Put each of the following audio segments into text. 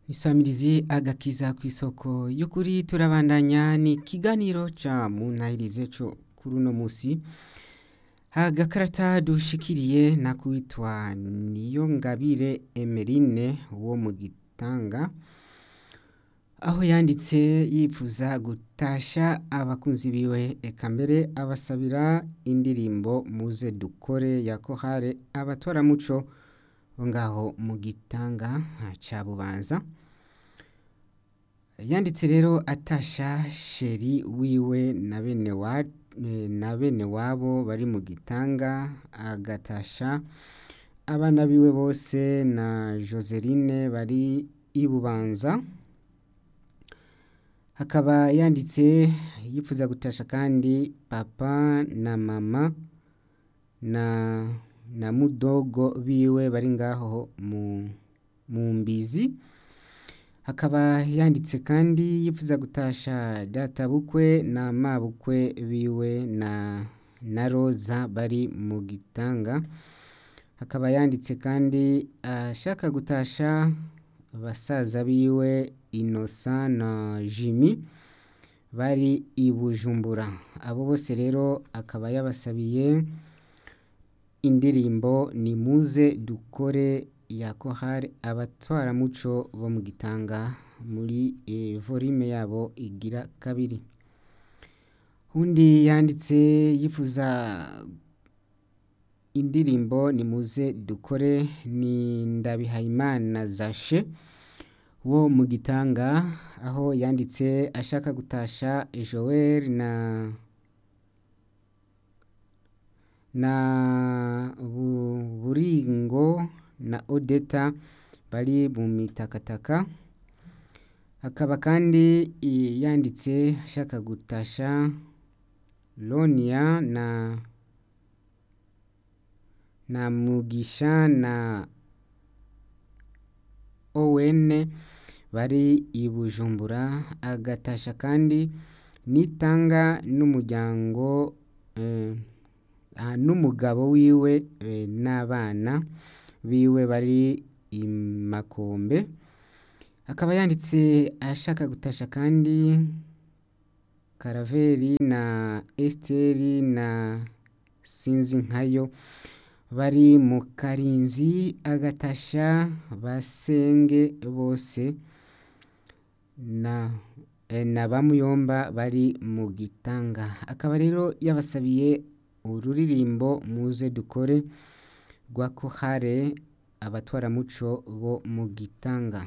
isamirizi agakiza ku isoko y'ukuri turabandanya ni ikiganiro ca muntahirize co kuri uno musi agakarata dushikiriye nakuwitwa niyo ngabire emerine wo mu gitanga aho yanditse yifuza gutasha abakunzi biwe eka mbere abasabira indirimbo muze dukore ya kohare abatwaramuco bo ngaho mu gitanga ca bubanza yanditse rero atasha sheri wiwe na bene wa na bene wabo bari mu gitanga agatasha abana biwe bose na joseline bari i bubanza hakaba yanditse yifuza gutasha kandi papa na mama na na mudogo biwe bari ngaho mu mu mbizi hakaba yanditse kandi yifuza gutasha data bukwe na mabukwe biwe na na roza bari mu gitanga hakaba yanditse kandi ashaka gutasha basaza biwe inosa na jimi bari i bujumbura abo bose rero akaba yabasabiye indirimbo ni muze dukore ya kohari abatwaramuco bo mu gitanga muri e, volume yabo igira kabiri undi yanditse yifuza indirimbo ni muze dukore ni ndabihayimana zashe wo mu gitanga aho yanditse ashaka gutasha joel na na buringo na odeta bari mu mitakataka akaba kandi yanditse ashaka gutasha lonia na na mugisha na owen bari i bujumbura agatasha kandi nitanga n'umuryango eh, n'umugabo wiwe n'abana biwe bari i makombe akaba yanditse ashaka gutasha kandi karaveri na esiteri na sinzi nkayo bari mu karinzi agatasha basenge bose na na bamuyomba bari mu gitanga akaba rero yabasabiye ururirimbo muze dukore rwa kohare abatwaramuco bo mu gitanga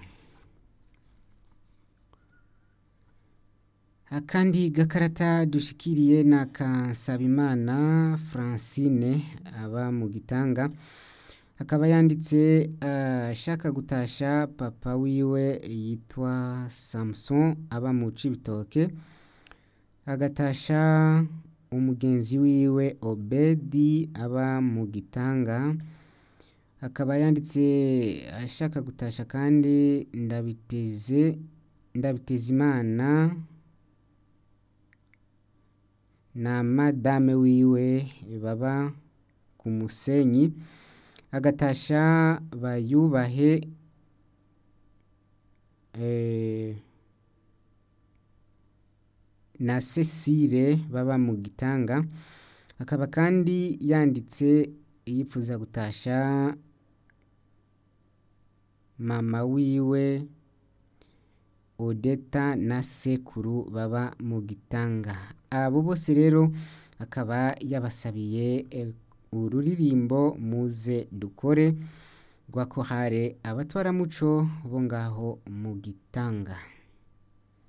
akandi gakarata dushikiriye na kansabimana francine aba mu gitanga akaba yanditse ashaka uh, gutasha papa wiwe yitwa samson aba mu cibitoke agatasha umugenzi wiwe obedi aba mu gitanga akaba yanditse ashaka gutasha kandi ndabiteze ndabiteze imana na madame wiwe baba ku musenyi agatasha bayubahe eh, na Cecile baba mu gitanga akaba kandi yanditse yifuza gutasha mama wiwe odeta na sekuru baba mu gitanga abo bose rero akaba yabasabiye ururirimbo muze dukore rwa kohare abatwaramuco bo ngaho mu gitanga